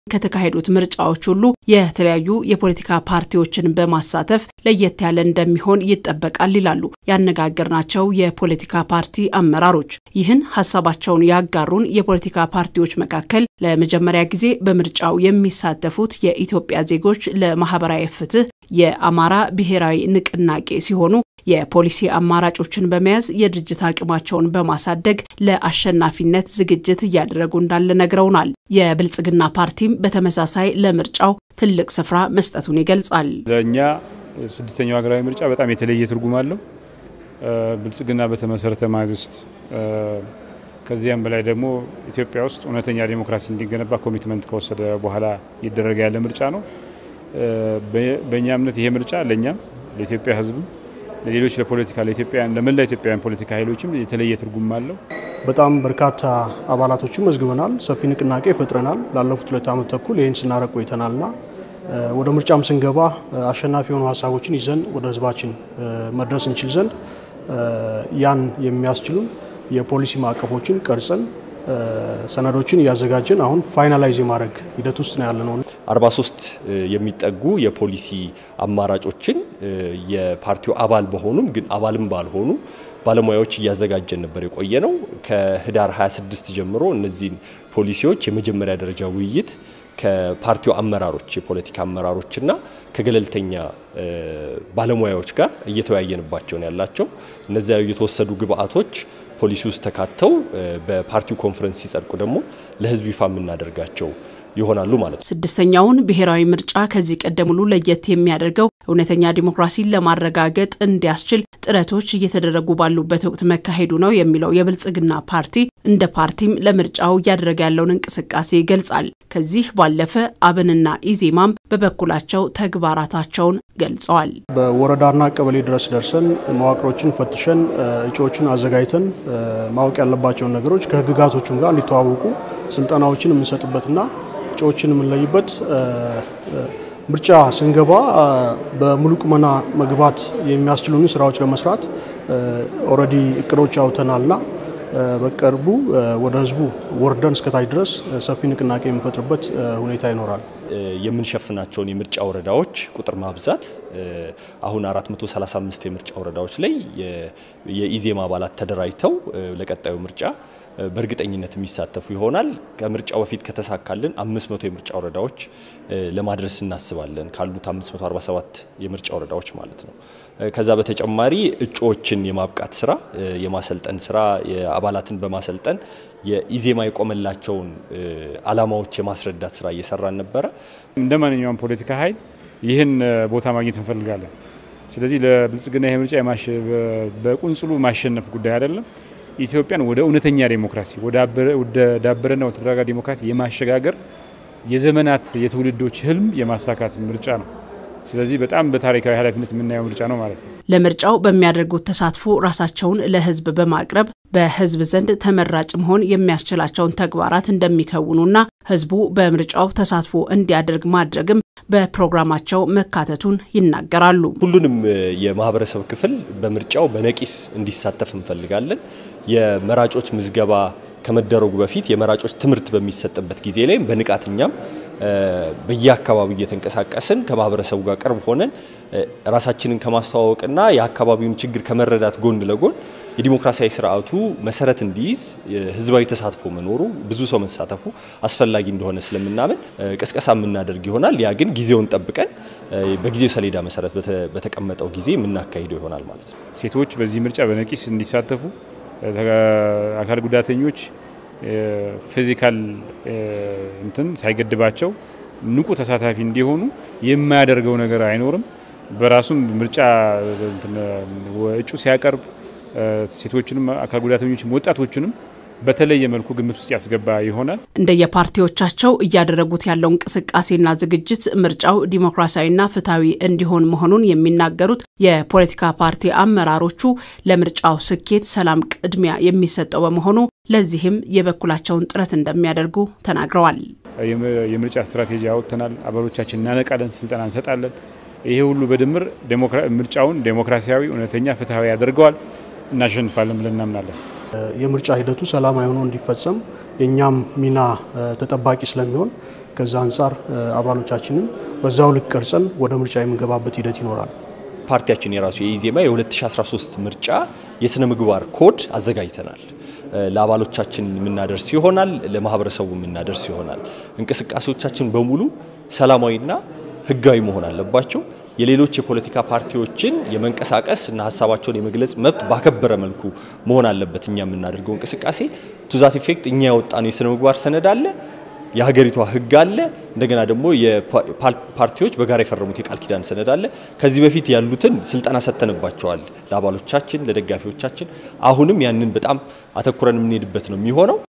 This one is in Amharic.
ከተካሄዱት ምርጫዎች ሁሉ የተለያዩ የፖለቲካ ፓርቲዎችን በማሳተፍ ለየት ያለ እንደሚሆን ይጠበቃል ይላሉ ያነጋገርናቸው የፖለቲካ ፓርቲ አመራሮች። ይህን ሀሳባቸውን ያጋሩን የፖለቲካ ፓርቲዎች መካከል ለመጀመሪያ ጊዜ በምርጫው የሚሳተፉት የኢትዮጵያ ዜጎች ለማህበራዊ ፍትህ የአማራ ብሔራዊ ንቅናቄ ሲሆኑ የፖሊሲ አማራጮችን በመያዝ የድርጅት አቅማቸውን በማሳደግ ለአሸናፊነት ዝግጅት እያደረጉ እንዳለ ነግረውናል። የብልጽግና ፓርቲም በተመሳሳይ ለምርጫው ትልቅ ስፍራ መስጠቱን ይገልጻል። ለእኛ ስድስተኛው ሀገራዊ ምርጫ በጣም የተለየ ትርጉም አለው። ብልጽግና በተመሰረተ ማግስት ከዚያም በላይ ደግሞ ኢትዮጵያ ውስጥ እውነተኛ ዴሞክራሲ እንዲገነባ ኮሚትመንት ከወሰደ በኋላ ይደረገ ያለ ምርጫ ነው። በእኛ እምነት ይሄ ምርጫ ለእኛም ለኢትዮጵያ ሕዝብም ለሌሎች ለፖለቲካ ለኢትዮጵያውያን ለመላ ኢትዮጵያውያን ፖለቲካ ኃይሎችም የተለየ ትርጉም አለው። በጣም በርካታ አባላቶችን መዝግበናል። ሰፊ ንቅናቄ ፈጥረናል። ላለፉት ሁለት ዓመት ተኩል ይህን ስናረቅ ቆይተናልና ወደ ምርጫም ስንገባ አሸናፊ የሆኑ ሀሳቦችን ይዘን ወደ ህዝባችን መድረስ እንችል ዘንድ ያን የሚያስችሉን የፖሊሲ ማዕቀፎችን ቀርጸን ሰነዶችን እያዘጋጀን አሁን ፋይናላይዝ የማድረግ ሂደት ውስጥ ነው ያለነው። 43 የሚጠጉ የፖሊሲ አማራጮችን የፓርቲው አባል በሆኑም ግን አባልም ባልሆኑ ባለሙያዎች እያዘጋጀን ነበር የቆየ ነው። ከህዳር 26 ጀምሮ እነዚህን ፖሊሲዎች የመጀመሪያ ደረጃ ውይይት ከፓርቲው አመራሮች የፖለቲካ አመራሮችና ከገለልተኛ ባለሙያዎች ጋር እየተወያየንባቸው ነው ያላቸው። እነዚያ የተወሰዱ ግብአቶች ፖሊሲ ውስጥ ተካተው በፓርቲው ኮንፈረንስ ሲጸድቁ ደግሞ ለህዝብ ይፋ የምናደርጋቸው ይሆናሉ ማለት ነው። ስድስተኛውን ብሔራዊ ምርጫ ከዚህ ቀደም ሁሉ ለየት የሚያደርገው እውነተኛ ዲሞክራሲን ለማረጋገጥ እንዲያስችል ጥረቶች እየተደረጉ ባሉበት ወቅት መካሄዱ ነው የሚለው የብልጽግና ፓርቲ እንደ ፓርቲም ለምርጫው እያደረገ ያለውን እንቅስቃሴ ይገልጻል። ከዚህ ባለፈ አብንና ኢዜማም በበኩላቸው ተግባራታቸውን ገልጸዋል። በወረዳና ቀበሌ ድረስ ደርሰን መዋቅሮችን ፈትሸን እጩዎችን አዘጋጅተን ማወቅ ያለባቸውን ነገሮች ከህግጋቶቹም ጋር እንዲተዋወቁ ስልጠናዎችን የምንሰጥበትና እጩዎችን የምንለይበት ምርጫ ስንገባ በሙሉ ቁመና መግባት የሚያስችሉን ስራዎች ለመስራት ኦልሬዲ እቅዶች አውጥተናልና በቅርቡ ወደ ህዝቡ ወርደን እስከታች ድረስ ሰፊ ንቅናቄ የምንፈጥርበት ሁኔታ ይኖራል። የምንሸፍናቸውን የምርጫ ወረዳዎች ቁጥር ማብዛት አሁን 435 የምርጫ ወረዳዎች ላይ የኢዜማ አባላት ተደራጅተው ለቀጣዩ ምርጫ በእርግጠኝነት የሚሳተፉ ይሆናል። ከምርጫው በፊት ከተሳካልን 500 የምርጫ ወረዳዎች ለማድረስ እናስባለን፣ ካሉት 547 የምርጫ ወረዳዎች ማለት ነው። ከዛ በተጨማሪ እጩዎችን የማብቃት ስራ፣ የማሰልጠን ስራ፣ የአባላትን በማሰልጠን የኢዜማ የቆመላቸውን አላማዎች የማስረዳት ስራ እየሰራን ነበረ። እንደ ማንኛውም ፖለቲካ ኃይል ይህን ቦታ ማግኘት እንፈልጋለን። ስለዚህ ለብልጽግና ይህ ምርጫ በቁንጽሉ ማሸነፍ ጉዳይ አይደለም። ኢትዮጵያን ወደ እውነተኛ ዴሞክራሲ ወደ ዳበረና ወደ ተረጋጋ ዲሞክራሲ የማሸጋገር የዘመናት የትውልዶች ህልም የማሳካት ምርጫ ነው። ስለዚህ በጣም በታሪካዊ ኃላፊነት የምናየው ምርጫ ነው ማለት ነው። ለምርጫው በሚያደርጉት ተሳትፎ ራሳቸውን ለህዝብ በማቅረብ በህዝብ ዘንድ ተመራጭ መሆን የሚያስችላቸውን ተግባራት እንደሚከውኑና ህዝቡ በምርጫው ተሳትፎ እንዲያደርግ ማድረግም በፕሮግራማቸው መካተቱን ይናገራሉ። ሁሉንም የማህበረሰብ ክፍል በምርጫው በነቂስ እንዲሳተፍ እንፈልጋለን። የመራጮች ምዝገባ ከመደረጉ በፊት የመራጮች ትምህርት በሚሰጥበት ጊዜ ላይ በንቃት እኛም በየአካባቢው እየተንቀሳቀስን ከማህበረሰቡ ጋር ቅርብ ሆነን ራሳችንን ከማስተዋወቅና የአካባቢውን ችግር ከመረዳት ጎን ለጎን የዲሞክራሲያዊ ስርዓቱ መሰረት እንዲይዝ ህዝባዊ ተሳትፎ መኖሩ ብዙ ሰው መሳተፉ አስፈላጊ እንደሆነ ስለምናምን ቅስቀሳ የምናደርግ ይሆናል። ያ ግን ጊዜውን ጠብቀን በጊዜው ሰሌዳ መሰረት በተቀመጠው ጊዜ የምናካሂደው ይሆናል ማለት ነው። ሴቶች በዚህ ምርጫ በነቂስ እንዲሳተፉ፣ አካል ጉዳተኞች ፊዚካል እንትን ሳይገድባቸው ንቁ ተሳታፊ እንዲሆኑ የማያደርገው ነገር አይኖርም። በራሱም ምርጫ እጩ ሲያቀርብ ሴቶችንም አካል ጉዳተኞችም ወጣቶችንም በተለየ መልኩ ግምት ውስጥ ያስገባ ይሆናል። እንደየፓርቲዎቻቸው እያደረጉት ያለው እንቅስቃሴና ዝግጅት ምርጫው ዲሞክራሲያዊና ፍትሐዊ እንዲሆን መሆኑን የሚናገሩት የፖለቲካ ፓርቲ አመራሮቹ ለምርጫው ስኬት ሰላም ቅድሚያ የሚሰጠው በመሆኑ ለዚህም የበኩላቸውን ጥረት እንደሚያደርጉ ተናግረዋል። የምርጫ ስትራቴጂ አወጥተናል። አባሎቻችን እናነቃለን፣ ስልጠና እንሰጣለን። ይሄ ሁሉ በድምር ምርጫውን ዴሞክራሲያዊ፣ እውነተኛ፣ ፍትሐዊ ያደርገዋል። እናሸንፋለን ብለን እናምናለን። የምርጫ ሂደቱ ሰላማዊ ሆኖ እንዲፈጸም የእኛም ሚና ተጠባቂ ስለሚሆን ከዛ አንጻር አባሎቻችንን በዛው ልክ ቀርጸን ወደ ምርጫ የምንገባበት ሂደት ይኖራል። ፓርቲያችን የራሱ የኢዜማ የ2013 ምርጫ የስነ ምግባር ኮድ አዘጋጅተናል። ለአባሎቻችን የምናደርስ ይሆናል፣ ለማህበረሰቡ የምናደርስ ይሆናል። እንቅስቃሴዎቻችን በሙሉ ሰላማዊና ህጋዊ መሆን አለባቸው። የሌሎች የፖለቲካ ፓርቲዎችን የመንቀሳቀስ እና ሀሳባቸውን የመግለጽ መብት ባከበረ መልኩ መሆን አለበት። እኛ የምናደርገው እንቅስቃሴ ቱዛት ኢፌክት እኛ ያወጣነው የስነ ምግባር ሰነድ አለ፣ የሀገሪቷ ህግ አለ። እንደገና ደግሞ የፓርቲዎች በጋራ የፈረሙት የቃል ኪዳን ሰነድ አለ። ከዚህ በፊት ያሉትን ስልጠና ሰጥተንባቸዋል ለአባሎቻችን፣ ለደጋፊዎቻችን። አሁንም ያንን በጣም አተኩረን የምንሄድበት ነው የሚሆነው።